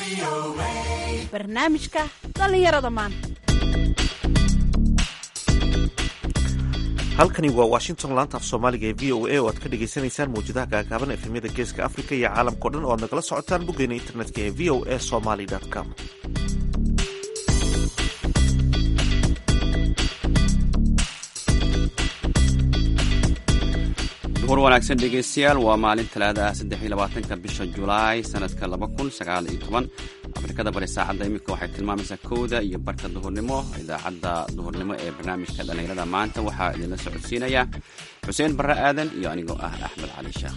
barnaamijka dhallinyarada maanta halkani waa washington laanta af soomaaliga ee v o a oo aad ka dhagaysanaysaan mawjadaha gaagaaban efemyada geeska africa iyo caalamkao dhan oo aad nagala socotaan boggeena internetka ee v o a somaly com duhur wanaagsan dhegeystayaal waa maalin talaada saddex iyo labaatanka bisha julaay sanadka laba kun sagaal iyo toban afrikada bari saacadda iminka waxay tilmaamaysaa kowda iyo barka duhurnimo idaacadda duhurnimo ee barnaamijka dhallinyarada maanta waxaa idinla socodsiinaya xuseen barre aadan iyo anigoo ah axmed cali sheekh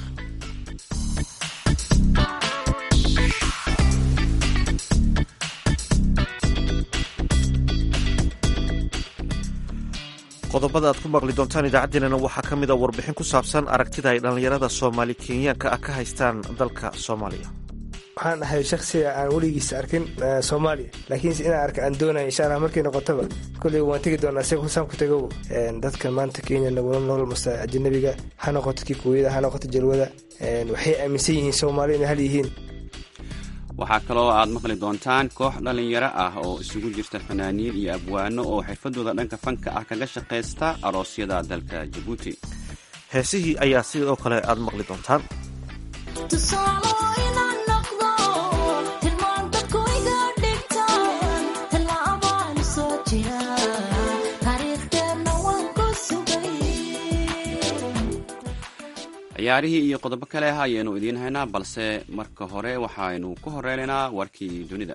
qodobada aad ku maqli doontaan idaacaddeenana waxaa ka mid a warbixin ku saabsan aragtida ay dhallinyarada soomaali kenyaanka ah ka haystaan dalka soomaaliya waxaan ahay shaksiga aan weligiis arkin soomaaliya laakiinse inaan arka aan doonaya insha allah markay noqotaba kolley waan tegi doonaa si kusaan ku tagow dadka maanta kenya nagula nool mase ajanabiga ha noqoto kikuuyada ha noqoto jalwada waxay aaminsan yihiin soomaali inay hal yihiin waxaa kaloo aad maqli doontaan koox dhallinyaro ah oo isugu jirta fanaaniin iyo abwaano oo xirfadooda dhanka fanka ah kaga shaqaysta aroosyada dalka jabuuti heesihii ayaa sidoo kale aad maqli doontaan ciyaarihii iyo qodobo kale ah ayaynu idiin haynaa balse marka hore waxaynu ku horeynaynaa warkii dunida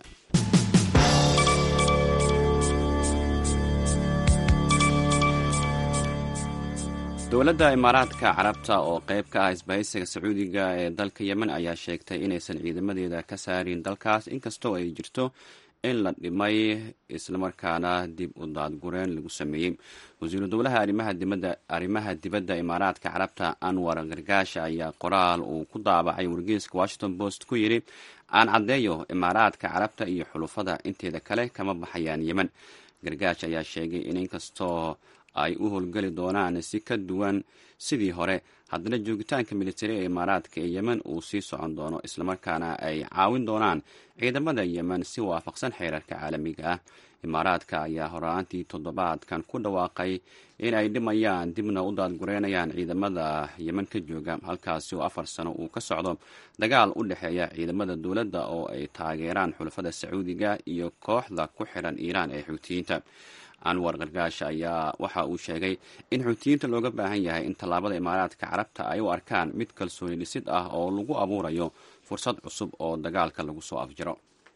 dowladda imaaraadka carabta oo qayb ka ah isbahaysiga sacuudiga ee dalka yemen ayaa sheegtay inaysan ciidamadeeda ka saarin dalkaas inkastoo ay jirto in la dhimay islamarkaana dib u daadgureen lagu sameeyey wasiiru dowlaha arrimaha dibadda imaaraadka carabta anwar gargaasha ayaa qoraal uu ku daabacay wargeyska washington post ku yidhi aan caddeeyo imaaraadka carabta iyo xulufada inteeda kale kama baxayaan yemen gargaash ayaa sheegay in inkastoo ay u howlgeli doonaan si ka duwan sidii hore haddana joogitaanka militari ee imaaraadka ee yemen uu sii socon doono islamarkaana ay caawin doonaan ciidamada yemen si waafaqsan xeerarka caalamiga ah imaaraadka ayaa horaantii toddobaadkan ku dhawaaqay in ay dhimayaan dibna u daadgureynayaan ciidamada yemen ka jooga halkaasi oo afar sano uu ka socdo dagaal u dhexeeya ciidamada dowladda oo ay taageeraan xulafada sacuudiga iyo kooxda ku xiran iiraan ee xuutiyiinta anwar kargaasha ayaa waxa uu sheegay in xuutiyiinta looga baahan yahay in tallaabada imaaraadka carabta ay u arkaan mid kalsooni dhisid ah oo lagu abuurayo fursad cusub oo dagaalka lagu soo afjiro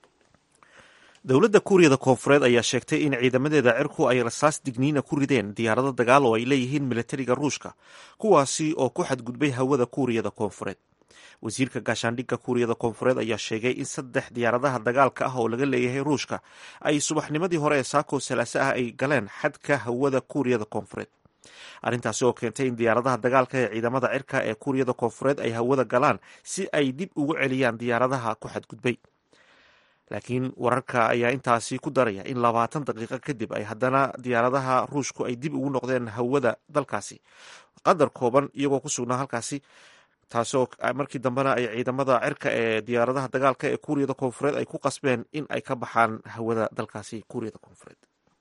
dowladda kuuriyada koonfureed ayaa sheegtay in ciidamadeeda cirku ay rasaas digniina ku rideen diyaarado dagaal oo ay leeyihiin militariga ruushka kuwaasi oo ku xadgudbay hawada kuuriyada koonfureed wasiirka gaashaandhigga kuuriyada koonfureed ayaa sheegay in saddex diyaaradaha dagaalka ah oo laga leeyahay ruushka ay subaxnimadii hore ee saako salaase ah ay galeen xadka hawada kuuriyada koonfureed arrintaasi oo keentay in diyaaradaha dagaalka ee ciidamada cirka ee kuuriyada koonfureed ay hawada galaan si ay dib ugu celiyaan diyaaradaha ku xadgudbay laakiin wararka ayaa intaasi ku daraya in labaatan daqiiqo kadib ay haddana diyaaradaha ruushku ay dib ugu noqdeen hawada dalkaasi qadar kooban iyagoo ku sugnaa halkaasi taasoo markii dambena ay ciidamada cirka ee diyaaradaha dagaalka ee kuuriyada koonfureed ay ku qasbeen in ay ka baxaan hawada dalkaasi kuuriyada koonfureed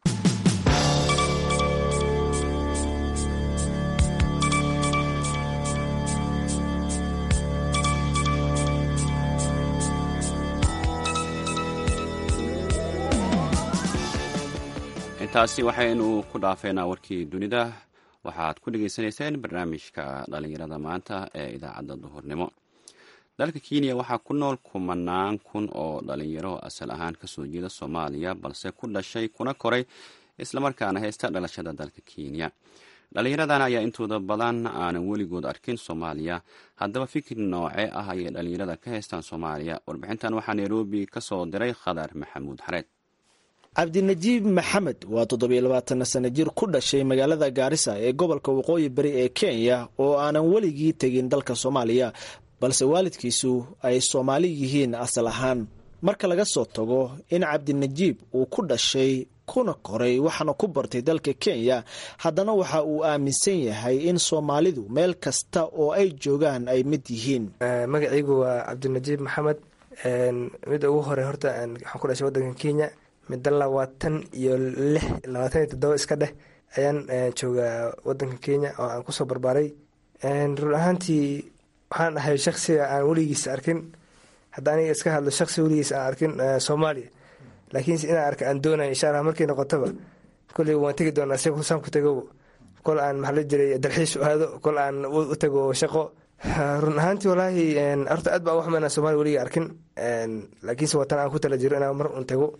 intaasi waxaynu ku dhaafeynaa warkii dunida waxaad ku dhegaysanayseen barnaamijka dhallinyarada maanta ee idaacadda duhurnimo dalka kenya waxaa ku nool kumanaan kun oo dhalinyaro asal ahaan kasoo jeeda soomaaliya balse ku dhashay kuna koray islamarkaana haysta dhalashada dalka kenya dhallinyaradan ayaa intooda badan aanan weligood arkin soomaaliya haddaba fikir noocee ah ayay dhallinyarada ka haystaan soomaaliya warbixintan waxaa nairobi ka soo diray khadar maxamuud xareed cabdinajiib maxamed waa toddobiyo labaatan sano jir ku dhashay magaalada gaarisa ee gobolka waqooyi bari ee kenya oo aanan weligii tegin dalka soomaaliya balse waalidkiisu ay soomaali yihiin asal ahaan marka laga soo tago in cabdinajiib uu ku dhashay kuna koray waxaana ku bartay dalka kenya haddana waxa uu aaminsan yahay in soomaalidu meel kasta oo ay joogaan ay mid yihiin magacaygu waa cabdinajiib maxamed midda ugu hore horta waxaan ku dhashay wadanka kenya midda labaatan iyo lix labaatan iyo toddoba iska dheh ayaan joogaa wadanka kenya oo aan kusoo barbaaray run ahaantii waxaan ahay shaksiga aan weligiis arkin hadda aniga iska hadlo shaksi weligiis aan arkin soomaaliya laakiinse inaan arka aan doonaya insha allah markii noqotaba kolley waan tegi doonaa si husaan ku tago kol aan maxaa la jiray dalxiis u aado kol aan u tago shaqo run ahaantii walaahi horta aad baa waxma inaan somalia weliga arkin laakiinse watan aan ku tala jiro inaan mar un tago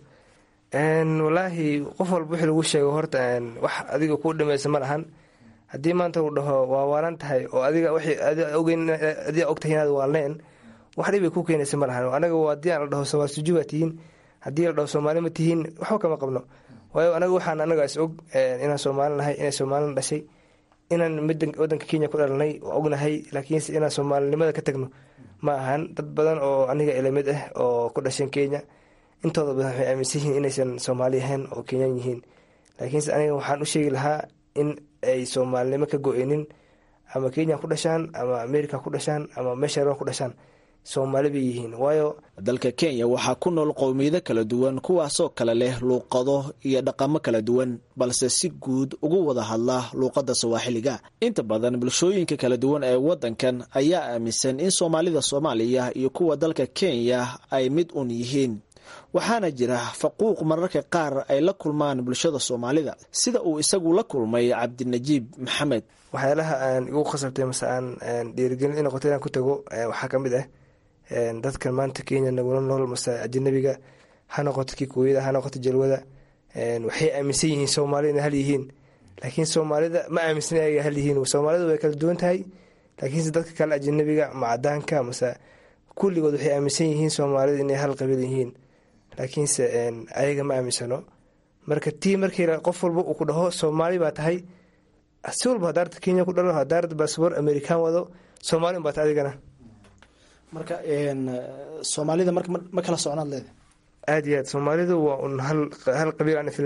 walaahi qof walba wixii lagu sheego horta wax adiga kuu dhamaysa ma lahan haddii maanta uu dhaho waa waalan tahay oo adiga ogeyn adiga ogtahay inaad waalneen wax dhibay ku keenaysa ma lahan anaga haddii aan la dhaho somaal sujuba tihiin haddii la dhaho soomaali ma tihiin waxba kama qabno waayo anaga waxaan anaga is og inaan soomaali nahay inay soomaalina dhashay inaan wadanka kenya ku dhalanay ognahay laakiinse inaan soomaalinimada ka tagno ma ahan dad badan oo aniga ilamid ah oo ku dhasheen kenya intooda badan waxay aaminsan yihiin inaysan soomaali ahayn oo kenyaan yihiin laakiinse aniga waxaan u sheegi lahaa in ay soomaalinimo ka go-eynin ama kenya ku dhashaan ama america ku dhashaan ama meesha ku dhashaan soomaali bay yihiin waayo dalka kenya waxaa ku nool qowmiyado kala duwan kuwaasoo kale leh luuqado iyo dhaqamo kala duwan balse si guud ugu wada hadla luuqadda sawaaxiliga inta badan bulshooyinka kala duwan ee wadankan ayaa aaminsan in soomaalida soomaaliya iyo kuwa dalka kenya ay mid un yihiin waxaana jira faquuq mararka qaar ay la kulmaan bulshada soomaalida sida uu isagu la kulmay cabdinajiib maxamed waxyaalaha aan igu khasabtay mase aan dhiirigelin inoqoto inaan ku tago waxaa ka mid ah dadkan maanta kenya nagula nool mase ajanabiga ha noqoto kikuuyada ha noqoto jalwada waxay aaminsan yihiin soomaalida inay hal yihiin laakiin soomaalida ma aaminsan ayaga hal yihiin soomaalida way kala duwan tahay laakiinse dadka kale ajanabiga macadaanka mase kulligood waxay aaminsan yihiin soomaalida inay hal qabiil yihiin laakiinse ayaga ma aaminsano marka tii markii qof walba uu ku dhaho soomaali baa tahay si walba hadaarta kenya ku dhalo hadaarta baasboor american wado soomaali unbaa tahay adigana marka soomaalida marka ma kala socnaad leeda aada iyo aad soomaalidu waa un hal qabiil aan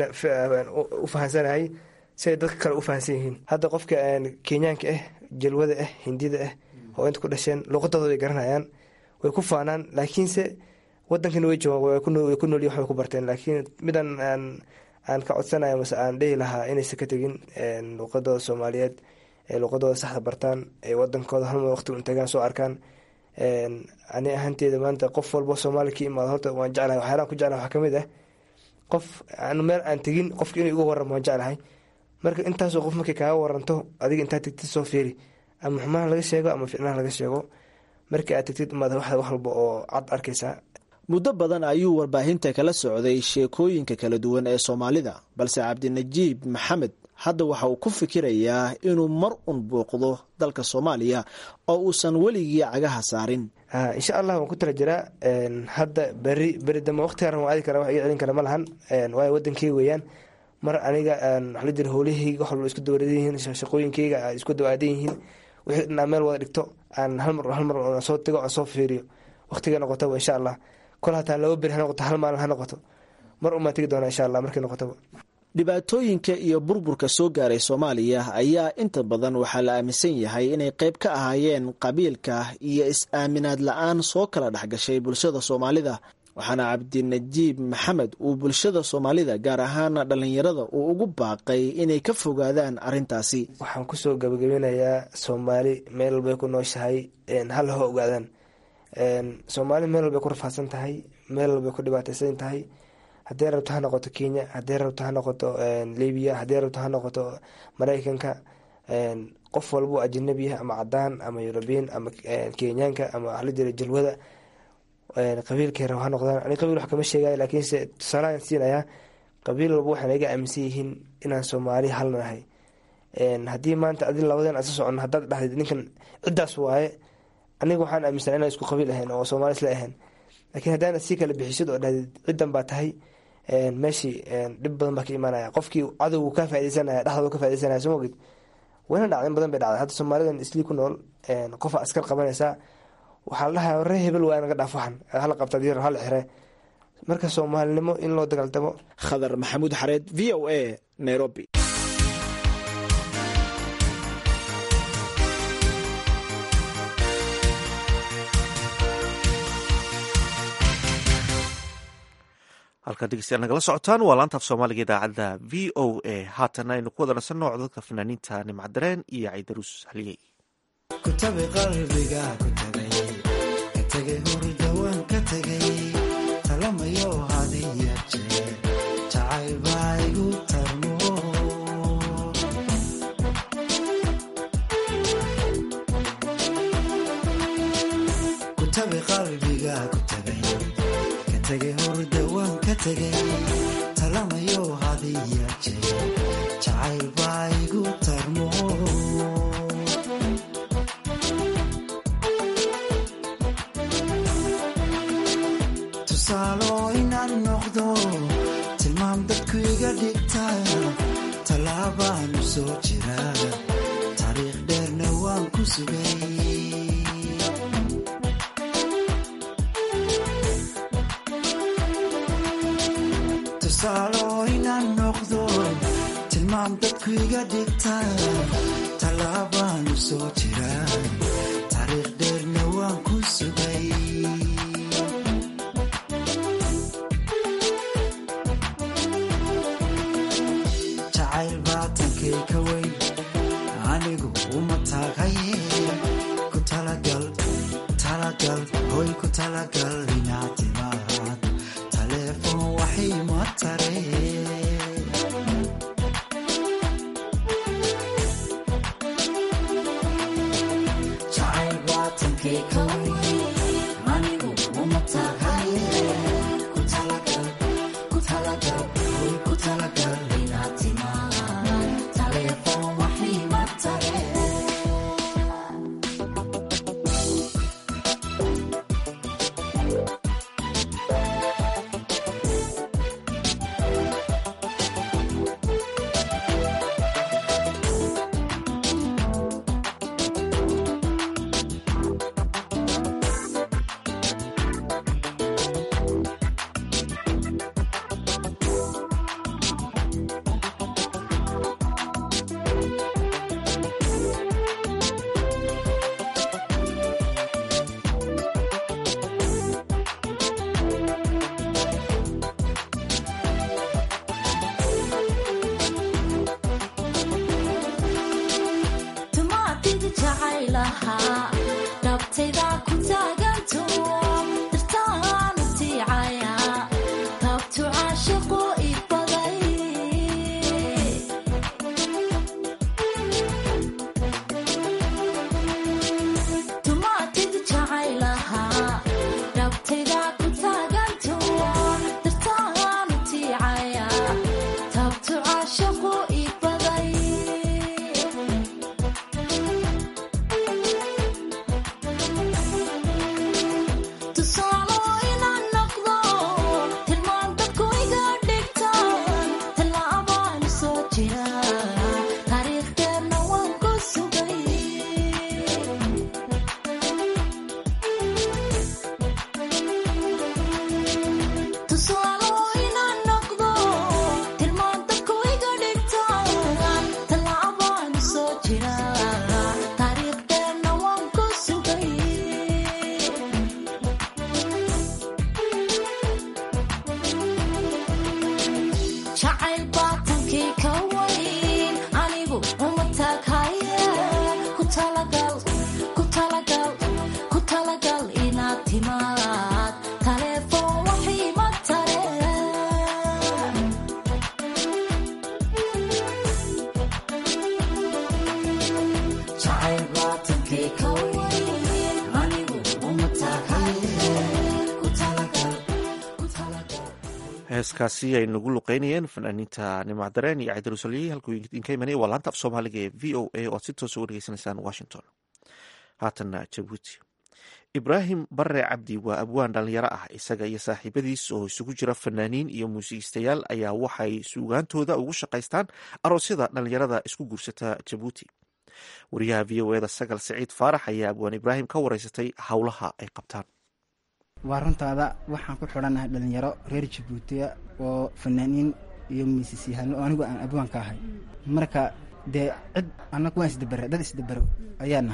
u fahansanahay si ay dadka kale u fahansan yihiin hadda qofka kenyaanka ah jalwada ah hindida ah oo inta ku dhasheen luuqadooda way garanayaan way ku faanaan laakiinse wadankana way joogaan way ku noolyihin waxbay ku barteen laakiin midan aan aan ka codsanayo mase aan dhehi lahaa inaysan ka tegin luuqadooda soomaaliyeed ee luuqadooda saxda bartaan ee wadankooda halma waqti un tagaan soo arkaan ani ahaanteeda maanta qof walbo soomaali ka imaado horta waan jeclahay waxyaalaan ku jeclahay waxaa kamid ah qof aan meel aan tegin qofka inuu igu waramo waan jeclahay marka intaasoo qof markay kaaga waranto adiga intaa tegtid soo fiiri ama xumaha laga sheego ama ficnaha laga sheego markii aad tegtid umaad wax walba oo cad arkaysaa muddo badan ayuu warbaahinta kala socday sheekooyinka kala duwan ee soomaalida balse cabdinajiib maxamed hadda waxa uu ku fikirayaa inuu mar un booqdo dalka soomaaliya oo uusan weligii cagaha saarin insha allah waan ku tala jiraa hadda beri beri dambe waqtigaan waan aadi kara wax iga celin kara ma lahan waayo wadankeyga weeyaan mar aniga waxa la jira howlahayga wax walba isku dawaradan yihiin shaqooyinkeyga isku dawaadan yihiin wixii dhanaa meel wada dhigto aan halmar halmar soo tago aan soo fiiriyo waqtiga noqotaba insha allah kol hataa laba beri ha noqoto hal maalin ha noqoto mar umaan tegi doona insha allah markay noqotaba dhibaatooyinka iyo burburka soo gaaray soomaaliya ayaa inta badan waxaa la aaminsan yahay inay qayb ka ahaayeen qabiilka iyo is-aaminaad la-aan soo kala dhexgashay bulshada soomaalida waxaana cabdinajiib maxamed uu bulshada soomaalida gaar ahaan dhallinyarada uu ugu baaqay inay ka fogaadaan arrintaasi waxaan kusoo gabagabinayaa soomaali meel walbay ku nooshahay hal ha ogaadaan soomaali meel walbay ku rafaadsan tahay meel walbay ku dhibaateysan tahay haddii rabto ha noqoto kenya haddii rabto ha noqoto libiya haddii rabto ha noqoto mareykanka qof walbo ajanabi ah ama cadaan ama yurubiyan ama kenyaanka ama waxla jira jalwada qabiilkay rab ha noqdaan ani qabiil wax kama sheegay laakiinse tusaalahan siinayaa qabiil walba waxaan iga aaminsan yihiin inaan soomaali halnahay haddii maanta adi labadeen aan sa socono haddaad dhahdid ninkan ciddaas waaye aniga waxaan aaminsan inaan isku qabiil ahayn oo soomaali isla ahayn laakiin haddaana sii kala bixisid oo dhahdid ciddan baa tahay meeshii dhib badan baa ka imaanaya qofkii cadowgu ka faideysanaya dhexdooda ka faideysanaya soo mogid wayna dhacdin badan bay dhacday hadda soomaalidan islii ku nool qofa askar qabanaysaa waxaa la dhahaa ree hebel waa naga dhaaf waxan hala qabta dir hala xire marka soomaalinimo in loo dagaaltamo khadar maxamuud xareed v o a nairobi halkaad dhegeystayaal nagala socotaan waa laanta af soomaaliga idaacadda v o a haatana aynu ku wada nasanno codadka fanaaniinta nimcadareen iyo caydaruus haliyey kutabi qalbiga ku tagay ka tegay hurdawaan ka tegay talamayo hadiya jeer jacayl baa igu tarmo kutabi qalbiga ku tagay ka tegay hurdawaan ka tegay talamayo hadiya jeer jacayl baa igu tarmo tusaalo inaan noqdo tilmaam dadku iga dhigta tallaabaanu soo jira taariikh dheerna waan ku sugay tusaalo inaan noqdo tilmaam dadku iga dhigta tallaabaanu soo jira taariikh dheerna waan ku sugay jacayl baatankay ka weyn anigu uma taagaye ku talagal talagal hoy ku talagal inaad timaad taleefon waxay ma tare jacayl baatankay ka weyn anigu uma taagaye ku talagal ku talagal hoy ku talagal inaad timaad taleefon waxay ma tare tumaatid jacaylahaa dhabtayda ku taaganto dartaanu tiicaya taabtu caashiqu ibaday tumaatid jacaylahaa dhabtayda ku taaganto dartaanu tiicaya taabtu caashiqu ibaday tusaalo inaan noqdo tilmaan dadku iga dhigtaan tallaabaan soo jira taariikhdeerna waan ku sugay tusaalo inaan noqdo tilmaan dadku iga dhigtaan tallaabaan soo jira taariikhdeerna waan ku sugay jacayl baatankii ka weyn anigu uma taaghaye ku talagal ku talagal ku talagal inaad timaad taleefon waxii ma tare jacayl baatankay ka weyn anigu uma taagaye ku talagal ku talagal heeskaasi ay nagu luqeynayeen fanaaniinta nimacdareen iyo caydaruus haliyey halkuu idinka imanaya waa laanta af soomaaliga ee v o a oo aad si toosa uga dhegeysanaysaan washington haatanna jabuuti ibraahim bare cabdi waa abwaan dhalinyaro ah isaga iyo saaxiibadiis oo isugu jira fanaaniin iyo muusigiistayaal ayaa waxay suugaantooda ugu shaqaystaan aroosyada dhalinyarada isku guursata jabuuti wariyaha v o eda sagal siciid faarax ayaa abwaan ibraahim ka wareysatay howlaha ay qabtaan waa runtaada waxaan ku xidhanahay dhalinyaro reer jabuutiya oo fanaaniin iyo miisisyahaano oo anigu aan abwaan ka ahay marka dee cid annagu waan isdabere dad isdabero ayaa nahay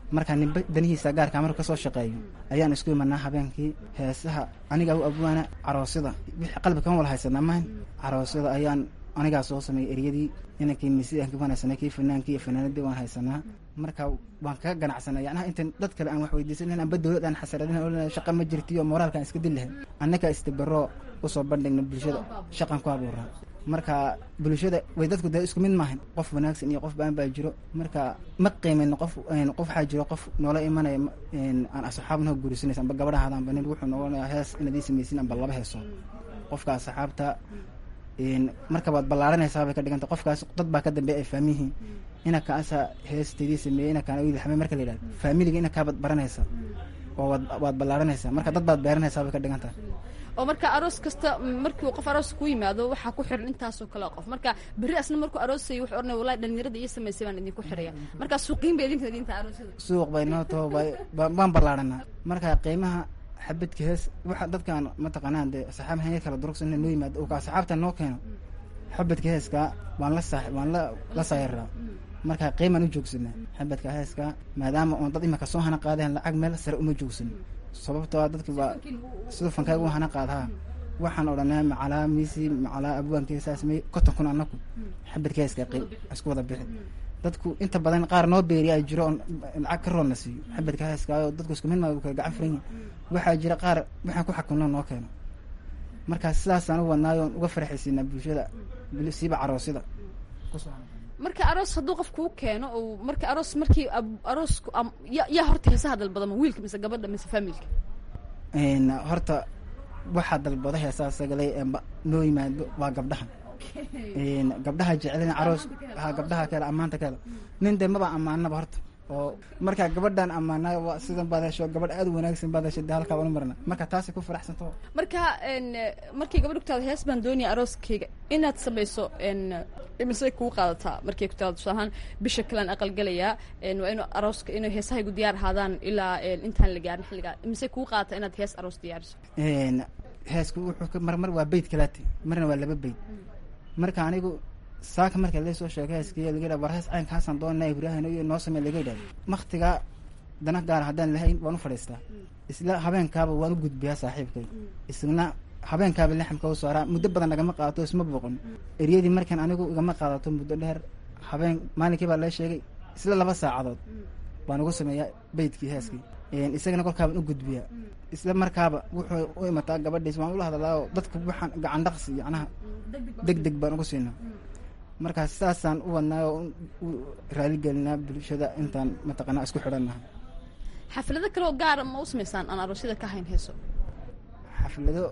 markaa ninba danihiisa gaarkaa markuu kasoo shaqeeyo ayaan isku imanaa habeenkii heesaha anigaa u abwaana caroosyada wixii qalbi kama wala haysanaa mahan caroosyada ayaan anigaa soo sameeyay eryadii inankii misianki waan haysanaa kii fanaankii iyo fanaanadii waan haysanaa marka waan kaga ganacsanay yanaha intan dad kale aan wax weydiisanan amba dowlad aan xasaradin oo shaqa ma jirtiyo moraalkaan iska dil lahayn annaga istabaro usoo bandhigna bulshada shaqan ku abuuraa marka bulshada way dadku dee isku mid maahan qof wanaagsan iyo qof baan baa jiro marka ma qiimayno qof qof waxaa jiro qof noola imanaya aan asxaab noo guurisanaysa amba gabadha hadaanba nin wuxuu noqonayaa hees inaad ii samaysin amba laba heeso qofka asxaabta marka waad ballaaranaysaa bay ka dhiganta qofkaas dad baa ka dambeeya ay faamiyihiin inakaasa heesteedii sameeyey inakaan wiil xame marka la yidhahdo faamiliga inakaabaad baranaysa oo waad waad ballaaranaysaa marka dad baad beeranaysaa bay ka dhigan tahay oo marka aroos kasta markii uu qof aroos ku yimaado waxaa ku xiran intaasoo kale qof marka berri asna markuu aroosayay wuxuu odhanaya wallahi dhalinyarada iyo samaysay baan idinku xiraya marka suuqiin bay idinka idinta aroosada suuq bay noo taho baan ballaaranaa marka qiimaha xabadka hees waxa dadkaan mataqaanaan dee saxaab hanya kala durugsan noo yimaado oo ka asxaabta noo keeno xabadka heeska waan la saax waan la la saayiraa marka qiimaan u joogsanaa xabadka heeska maadaama oon dad imika soo hana qaadeen lacag meel sare uma joogsan sababtoo ah dadki baa sida fankayga u hana qaadaha waxaan odhanaa macalaa miisi macalaa abwaanki saas may konton kun anaku xabadka heeska qiim isku wada bixi dadku inta badan qaar noo beeriyaa jiro oon lacag ka roonna siiyo xabadka heeskaayo dadku isku mid maa kala gacan furan yihin waxaa jira qaar waxaan ku xakunno noo keeno marka sidaasaan u wadnaayo uga farxaysiinaa bulshada siiba caroosyada marka aroos hadduu qof kuu keeno oo marka aroos markii aroosku ya yaa horta heesaha dalbadama wiilka mise gabadha mise familka horta waxaa dalbada heesaha sagalay noo yimaado waa gabdhaha gabdhaha jecelina caroos ha gabdhaha kale ammaanta kale nin dee maba ammaanaba horta oo markaa gabadhaan ammaanaa waa sidan baad hesho gabadh aad u wanaagsan baad hesho dee halkaa anu marna marka taasay ku faraxsanto marka markii gabadha ku taada hees baan doonaya arooskayga inaad samayso imise kuu qaadataa markay ku taada tusaalahaan bisha kalean aqalgalayaa waa inuu arooska inuu heesahaygu diyaar ahaadaan ilaa intaan la gaarin xilligaa imise kuu qaadataa inaad hees aroos diyaariso heesku wuxuu marmar waa beyd kalaati marna waa laba beyd marka anigu saaka marka lasoo sheegay heeskiya laga yidhah war hees caynkaasaan doonaa ibraahim iyo noo samey laga yidhahdo maktigaa dana gaara haddaan lahayn waan u fadhiistaa isla habeenkaaba waan u gudbiyaa saaxiibkay isna habeenkaaba laxamka u saaraa muddo badan nagama qaadato isma boqon eryadii markan anigu igama qaadato muddo dheer habeen maalinkii baa lee sheegay isla laba saacadood baan ugu sameeyaa beydkii heeskii isagana kolkaabaan u gudbiyaa isla markaaba wuxuu u imataa gabadhiis waan ula hadlaa oo dadka waxaan gacan dhaqsi yacnaha deg deg baan ugu siinaa markaa sidaasaan u wadnaa oo u raaligelinaa bulshada intaan mataqaanaa isku xidhannaha xaflado kaleoo gaara ma u samaysaan aan aroosyada ka hayn heeso xaflado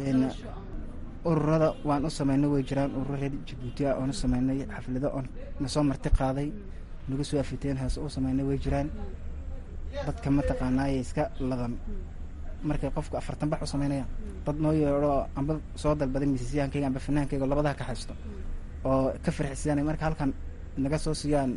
ururada waan u samaynay way jiraan ururo reer jabuuti ah oon u samaynay xaflado oon nasoo marti qaaday nagu soo afiteen heeso u samaynay way jiraan dadka mataqaanaaye iska ladan markay qofku afartan bax u samaynayaan dad noo yeedho amba soo dalbaday misisyahankayga amba fanaankayga labadaha ka haysto oo ka farxisiyaanay marka halkan naga soo siiyaan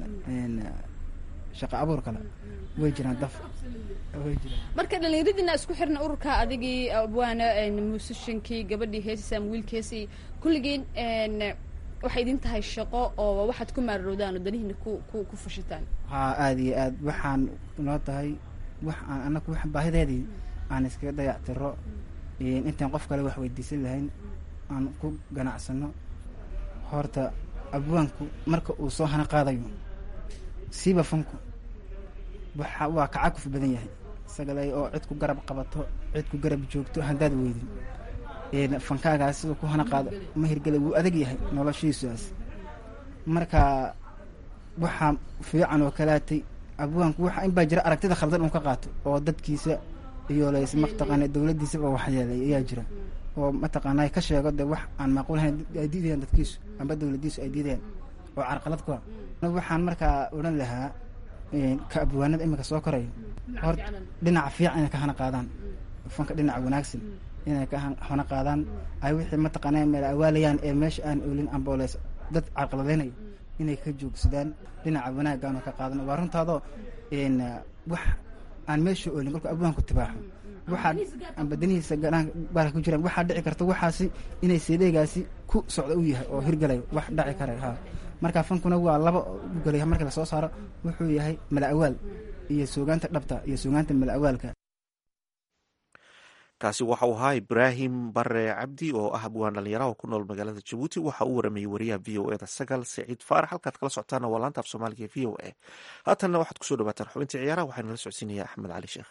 shaqa abuur kale way jiraan daf way jiraan marka dhallinyaradiina isku xirna ururka adigii abwaana musishankii gabadhii heesisa ama wiilkeesii kulligiin waxay idin tahay shaqo oo waxaad ku maararowdaan oo danihiina ku ku ku fashitaan haa aada iyo aad waxaan noo tahay wax aan anaku wax baahideedii aan iskaga dayactiro intaan qof kale wax weydiisan lahayn aan ku ganacsano horta abwaanku marka uu soo hana qaadayo siiba fanku waxa waa kacakuf badan yahay isagalay oo cid ku garab qabato cid ku garab joogto haddaad weydin fankaagaas siduu ku hana qaado ma hirgela wuu adag yahay noloshiisuaas marka waxaa fiican oo kalaatay abwaanku waxa in baa jira aragtida khaldan uu ka qaato oo dadkiisa iyo lays mataqaana dowladdiisaba waxyeelay ayaa jira oo mataqaanaa ka sheego de wax aan maaquulahayn ay diidayaan dadkiisu amba dowladdiisu ay diidayaan oo carqalad ku ah waxaan markaa odhan lahaa ka abwaanada iminka soo koraya hor dhinaca fiican inay ka hana qaadaan fanka dhinaca wanaagsan inay ka hana qaadaan ay wixii mataqaanaa meel awaalayaan ee meesha aan oolin ambooleys dad carqaladeynayo inay ka joogsadaan dhinaca wanaagaanoo ka qaadan waa runtaadoo wax aan meesha oolin kolka abwaanku tibaaxo waxaa ambadanihiisa baarka ku jiraan waxaa dhici karta waxaasi inay seedeegaasi ku socda u yahay oo hirgalayo wax dhaci kara ha marka fankuna waa laba ugelaya markii lasoo saaro wuxuu yahay mala awaal iyo suugaanta dhabta iyo suugaanta malawaalka kaasi waxa uu ahaa ibraahim bare cabdi oo ah abwaan dhalinyaraha ku nool magaalada jabuuti waxa uu waramayey wariyaha v o eda sagal saciid faarax halkaad kala socotaana waa laanta af soomaaliga v o a haatanna waxaad kusoo dhawaataan xubintii ciyaaraha waxaana la socodsiinaya axmed cali sheekh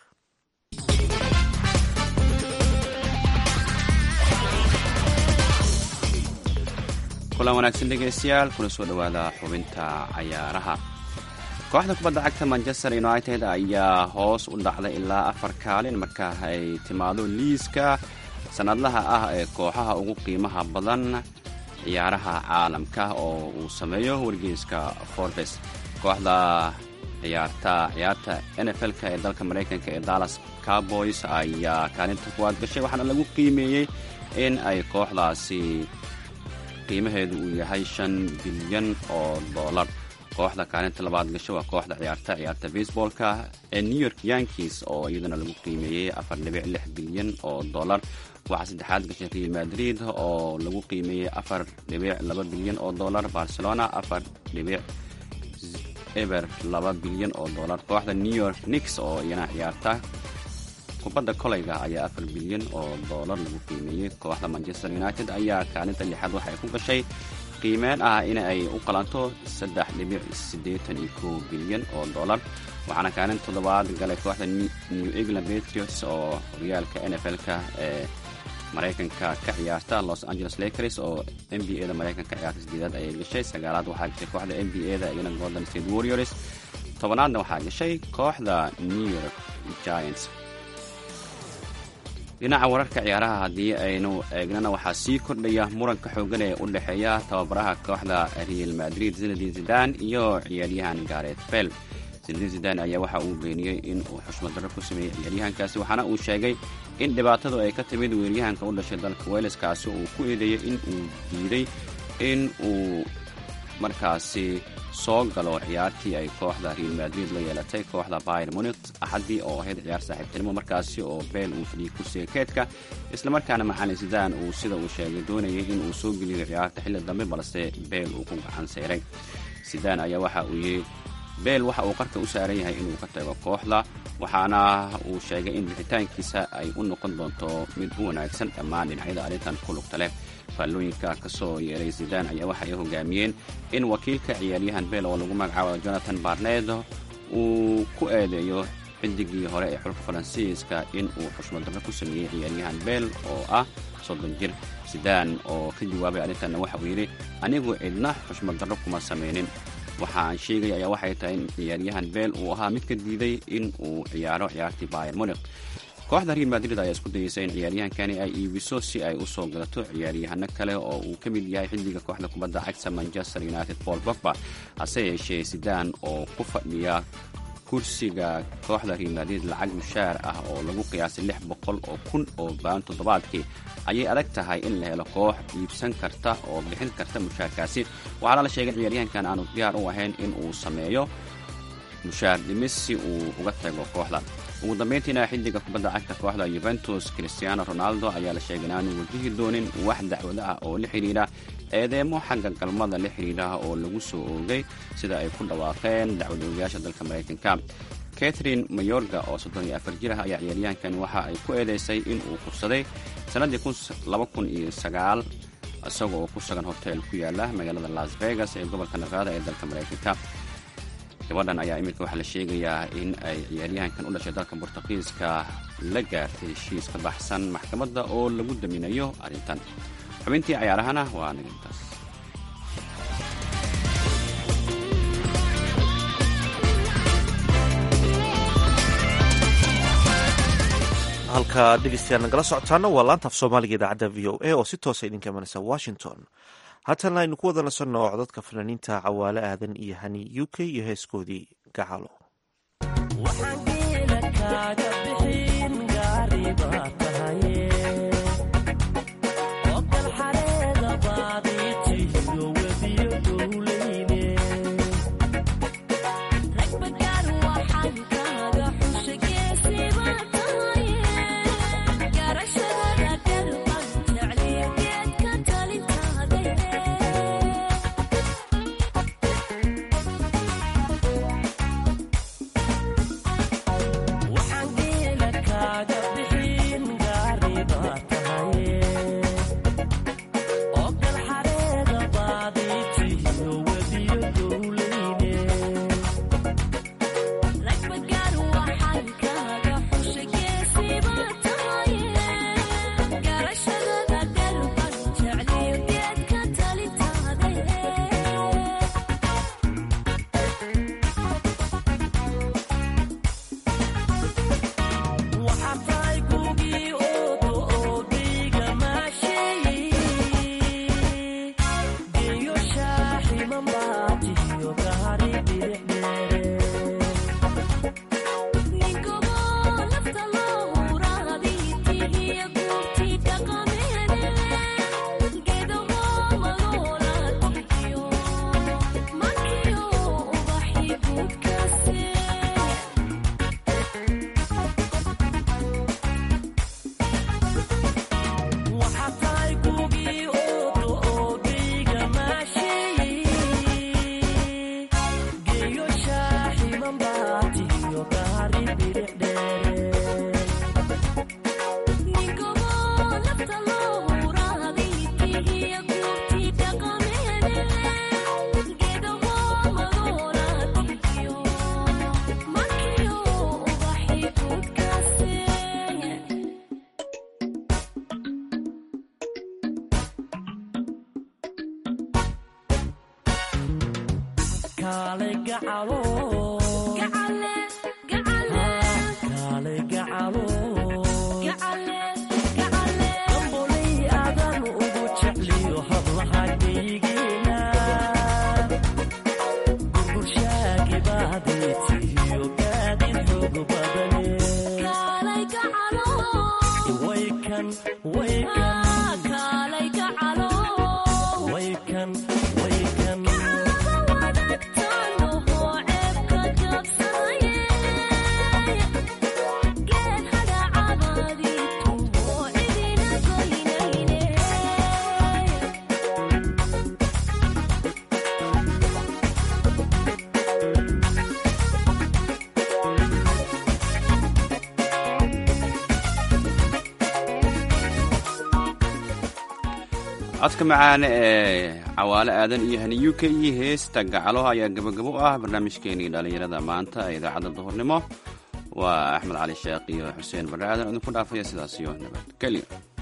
kulan wanaagsan dhegaystayaal kuna soo dhowaada xubinta cayaaraha kooxda kubadda cagta manchester united ayaa hoos u dhacday ilaa afar kaalin marka ay timaado liiska sannadlaha ah ee kooxaha ugu qiimaha badan ciyaaraha caalamka oo uu sameeyo wargeyska forbes kooxda ciyaarta ciyaarta nfl-ka ee dalka maraykanka ee dallas carboys ayaa kaalinta kuwaad gashay waxaana lagu qiimeeyey in ay kooxdaasi qiimaheedu uu yahay shan bilyan oo dollar kooxda kaalinta labaad gasho waa kooxda ciyaarta ciyaarta baseballka ee new york yankees oo iyadana lagu qiimeeyey afar dhibic lix bilyan oo dollar waxaa saddexaad gashay real madrid oo lagu qiimeeyey afar dhibic laba bilyan oo dollar barcelona afar dhibic eber laba bilyan oo dollar kooxda new york nix oo iyana ciyaarta kubadda kolayga ayaa afar bilyan oo dollar lagu qiimeeyey kooxda manchester united ayaa kaalinta lixaad waxay ku gashay qiimeen ah in ay u qalanto saddex dhibic siddeetan iyo kow bilyan oo dollar waxaana kaalin toddobaad galay kooxda new england patriots oo horyaalka nfl-ka ee maraykanka ka ciyaarta los angeles lakers oo n b a da maraykanka ciyaarta sideedaad ayay gashay sagaalaad waxaa gashay kooxda n b a da iyana golden state warriors tobanaadna waxaa gashay kooxda new york giants dhinaca wararka ciyaaraha haddii aynu eegnana waxaa sii kordhaya muranka xoogan ee u dhexeeya tababaraha kooxda real madrid zinadin zidan iyo ciyaaryahan garet bel zinadin zidan ayaa waxa uu beeniyey in uu xushmad darro ku sameeyey ciyaaryahankaasi waxaana uu sheegay in dhibaatadu ay ka timid weeryahanka u dhashay dalka weleskaasi uu ku eedeeyey in uu diiday in uu markaasi soo galo ciyaartii ay kooxda real madrid la yeelatay kooxda bayer munich axaddii oo ahayd ciyaar saaxiibtinimo markaasi oo beel uu fadhiyey kursiga keedka islamarkaana macalin sidaan uu sida uu sheegay doonayay in uu soo geliyo ciyaarta xilli dambe balse beel uu ku gacan sayray sidaan ayaa waxa uu yidhi beel waxa uu qarka u saaran yahay inuu ka tago kooxda waxaana uu sheegay in bixitaankiisa ay u noqon doonto mid u wanaagsan dhammaan dhinacyada arrintan ku lugta leh faallooyinka ka soo yeeray zidaan ayaa waxay hogaamiyeen in wakiilka ciyaaryahan beel oo lagu magacaabo jonathan barned uu ku eedeeyo xidigii hore ee xulka faransiiska in uu xushmad darro ku sameeyey ciyaaryahan beel oo ah soddon jir zidaan oo ka jawaabay arrintanna waxa uu yidhi anigu cidna xushmad darro kuma samaynin waxa aan sheegaya ayaa waxay tahay in ciyaaryahan beel uu ahaa mid ka diiday in uu ciyaaro ciyaartii bayer munik kooxda real madrid ayaa isku dayeysa in ciyaaryahankani ay iibiso si ay u soo galato ciyaaryahano kale oo uu ka mid yahay xilliga kooxda kubadda cagta manchester united paul bogba hase yeeshee sidaan oo ku fadhiya kursiga kooxda real madrid lacag mushaar ah oo lagu qiyaasay lix boqol oo kun oo baan toddobaadkii ayay adag tahay in la helo koox iibsan karta oo bixin karta mushaarkaasi waxaana la sheegay ciyaaryahankan aanu diyaar u ahayn in uu sameeyo mushaar dhimis si uu uga tago kooxda ugu dambayntiina xiddiga kubadda cagta kooxda yuventus cristiano ronaldo ayaa la sheegay inaanu wajihi doonin wax dacwado ah oo la xidhiidha eedeemo xagga galmada la xidhiidha oo lagu soo oogay sida ay ku dhawaaqeen dacwad oogayaasha dalka maraykanka catherine mayorga oo soddon iyo afar jir ah ayaa ciyaaryahankani waxa ay ku eedeysay in uu kursaday sannaddii laba kun iyo sagaal isaga oo ku sugan hotel ku yaala magaalada las vegas ee gobolka nevada ee dalka maraykanka gabadhan ayaa iminka waxaa la sheegayaa in ay ciyaaryahankan u dhashay dalka bortuqiiska la gaartay heshiis ka baxsan maxkamadda oo lagu daminayo arrintan xubintii cayaarahana waa nigintaas halka dhegeystayaal nagala socotaana waa laanta af soomaaliga idaacadda v o a oo si toosa idinka imanaysa washington haatana aynu ku wada nasanno codadka fanaaniinta cawaale aadan iyo hani u k iyo heeskoodii gacalo Thank you codka macaane ee cawaale aadan iyo hani u k iyo heesta gacalo ayaa gabagabo u ah barnaamijkeenii dhallinyarada maanta ee idaacadda duhurnimo waa axmed cali sheekh iyo xuseen barre aadan idinku dhaafaya sidaas iyo nabadgelyo